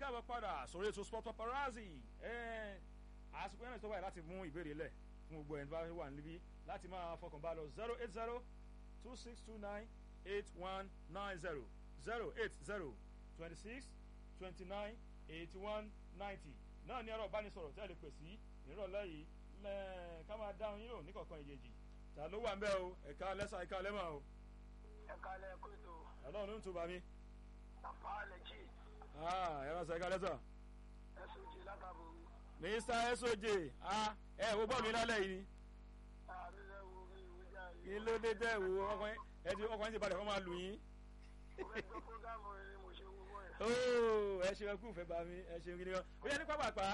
káàbọ̀ padà sórí ètò sport paparazzi àsìkò yẹn tó wáyé láti mú ìbéèrè lẹ̀ fún gbogbo ẹni bá wà níbí láti máa fọkàn bá lọ zero eight zero two six two nine eight one nine zero zero eight zero twenty six twenty nine eighty one ninety náà ní ẹ̀rọ ìbánisọ̀rọ̀ tí a lè pè sí ìrọ̀lẹ́ yìí ká máa dáhùn yín lò ní kọ̀ọ̀kan ìjèjì ta ló wà ń bẹ́ o ẹ̀ka lẹ́sà ẹ̀ka lẹ́mọ̀ o. ẹ̀ka lẹ́ẹ̀kọ́ ètò ọlọ́run ló ń tún bá mi. àpá àlẹ́jì ẹ̀rọ sọ ẹ̀ka lẹ́sà. ẹ̀sùn jì látàbò mr soj ẹ wo bọ́ọ̀lù yín lálẹ́ yìí ni àmì lẹ́wọ̀ mi ìwé jáde. kí ló dé tẹ́ wo ọkùnrin ẹ ti ọkùnrin ti balẹ̀ kọ́ máa lù yín. mo fẹ́ gbọ́ fúgàmù rẹ ni mo ṣe wo wọ́ ẹ̀. ooo ẹ ṣe ẹkú fẹ́ bá mi ẹ ṣe gidi gan ó yẹ ní pápápá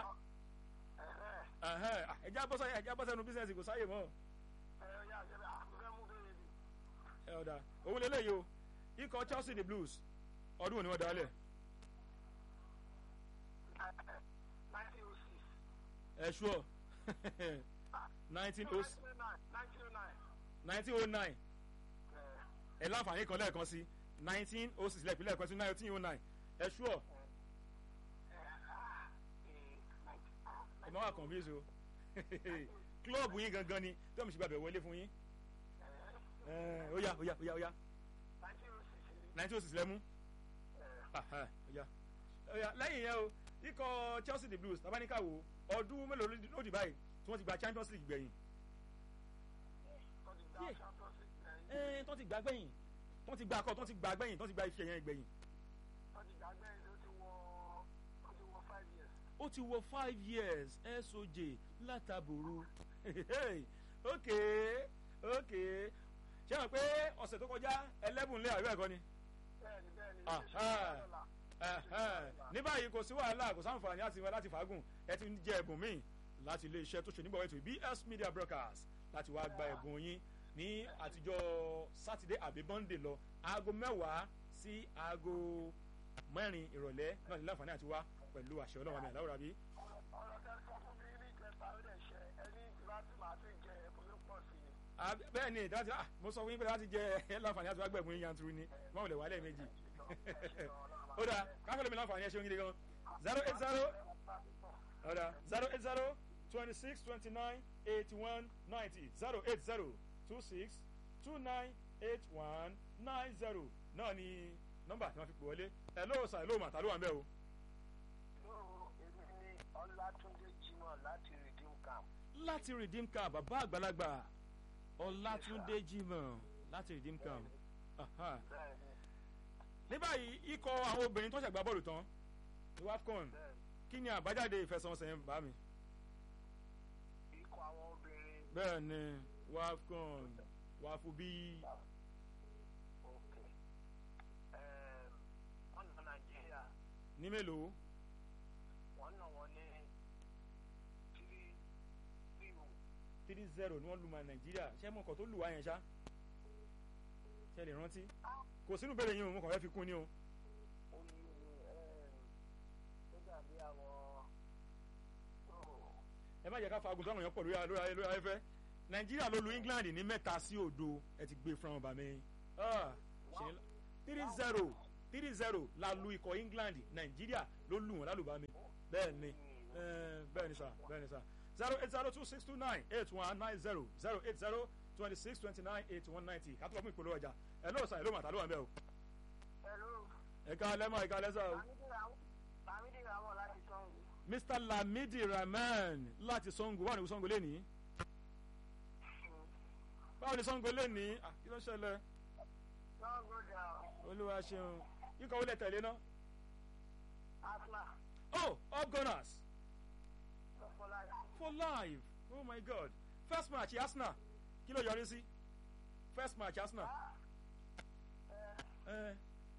ẹ̀hẹ́ ẹja bọ́sẹ̀ ẹja bọ́sẹ̀ nu bísíǹsì kò sáyè mọ́ ẹ̀rọ yà sẹ́bẹ̀ àmì fẹ́ mú bẹ́ẹ̀ ni. ẹ ọ̀dà òun lélẹ́yìí o ikọ̀ chelsea the blues ọdún òní wọn dalẹ̀ nineteen oh six. ẹ ṣúọ̀ nineteen oh nineteen oh nine. nineteen oh nine ẹ láǹfààní kan lẹ́ẹ̀kan sí nineteen oh six lẹ́ẹ̀pẹ́ lẹ́ẹ̀kan sí nineteen oh nine ẹ ṣúọ̀ ẹ má wà confuse o klọ́ọ̀bù yín gangan ni tí wọ́n mi ṣe gbàgbẹ́ wọlé fún yín ẹ ó yá ó yá ó yá ó yá nineteen oh six lẹ́mú Aha, ó yá ó yá lẹ́yìn yẹn o ikọ̀ chelsea the blues tabaníkà wo ọdún mélòó ló dì báyìí tí wọ́n ti gba champions league gbẹ̀yìn ẹ tó ti gbà gbẹ̀yìn tó ti gbà akọ tó ti gbà gbẹ̀yìn tó ti gbà ife yẹn gbẹ̀yìn ó ti wọ five years soj látàbòrò ok ok ṣé wọn pé ọ̀sẹ̀ tó kọjá eleven lé àríwá ẹ̀kọ́ ni ní báyìí kò sí wàhálà kò sáǹfààní láti láti fàágùn ẹ ti ń jẹ ẹ̀bùn míì láti ilé iṣẹ́ tó ṣe nígbà wẹ́tò bs media broadcast láti wá gba ẹ̀bùn yín ní àtijọ́ sátidé àbí bọ́ndé lọ aago mẹ́wàá sí aago mẹ́rin ìrọ̀lẹ́ náà ní láǹfààní àti wá pẹ̀lú àṣẹ ọlọ́run àmì àláwọ̀ rabi. ọ̀rọ̀ tẹ́ sọ fún mi ní ìjẹta ó dẹ̀ ṣe ẹni láti máa ti jẹ ẹ̀bùn ló pọ̀ sí i. bẹ́ẹ̀ ni ìdájọ́ ah mo sọ fún yín pé láti jẹ ẹ láǹfààní àti wá gbẹ̀bùn yín yanturu ni wọ́n lè wá lẹ́ẹ̀mejì. ó dáa káfíńlẹ̀ mi láǹfààní ẹ ṣeun gidi gan zero eight zero ó dáa zero eight zero twenty six twenty nine eighty one ninety zero eight zero two six two nine eight one nine zero náà ni nọ́mbà tí wọ́n fi pè wọlé ẹ̀ lóò sàn lóò mà tá ló wà ń bẹ̀ o. lóòrò èmi ní ọlátúndé jimoh láti redeem camp. láti redeem camp bàbá àgbàlagbà ọlátúndé jimoh láti redeem camp. Aha. bẹ́ẹ̀ni ní báyìí ikọ̀ àwọn obìnrin tó ṣàgbá bọ́ọ̀lù tán ní wafcon bẹ́ẹ̀ni kí ni àbájáde ìfẹsẹ̀wọnsẹ̀ yẹn bá mi. ikọ̀ àwọn obìnrin bẹ́ẹ̀ ni wafcon wàfù bíi òkè wọ́n nà nàìjíríà ní mélòó wọ́n nà wọ́n ní three zero three zero ni wọ́n lu ma nàìjíríà ṣé mo kàn tó lù wá yẹn ṣá ṣe lè rántí kò sínú bẹ́ẹ̀ yín o mo kàn fẹ́ fi kún ni o. omi ó dàbí àwọn ẹ má jẹ́ ká fagun táwọn èèyàn pọ̀ lórí lórí ayé lórí ayéfẹ́ nàìjíríà ló lu england ní mẹ́ta sí òdo ẹ ti gbé fún ọba mi three zero three zero la lu ikọ̀ england nàìjíríà ló lù wọ́n lálùbami bẹ́ẹ̀ ni eh, bẹ́ẹ̀ ni sà bẹ́ẹ̀ ni sà zero eight zero two six two nine eight one nine zero zero eight zero twenty six twenty nine eight one ninety kátó lọ́mú ìpolówó ọjà ẹ lóò sàn ẹ lóò mà tá ló wà ń bẹ́ o hello ẹ̀ka lẹ́mọ̀ ẹ̀ka lẹ́sà o. bàmídì ràwọ̀ láti sọ́hùn mr lamidi rahman láti sango báwo ni sango lè ní báwo ni sango lè ní Ah, kí ló ń ṣẹlẹ̀ sọ́hùn gòdà olúwa ṣeun ikọ̀ wọlé tẹ̀lé náà asma oh up gunners sọfọláyà for life oh my god first match arsenal kí ló yọrí sí first match arsenal ẹ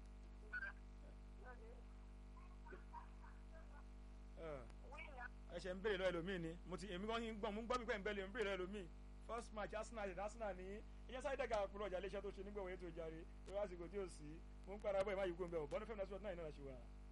ẹ ẹsẹ̀ ń béèrè lọ́wọ́ ẹlòmíì ni mo ti èmi kan ń gbọ́n mo ń gbọ́ mi pẹ́ ń bẹ́ẹ̀ ń béèrè lọ́wọ́ ẹlòmíì first match arsenal àti arsenal ní ìyẹn sáré dẹ́ka àpòlọ́ ọjà iléeṣẹ́ tó ṣe nígbà wọ̀nyí tó jàre tó wá àsìkò tí ó sì mo ń padà bọ̀ ẹ̀ má yí kó ń bẹ̀ ọ̀ bọ́n fẹ́mi náà sọ́ọ́ náà ìnáwó ṣe wà.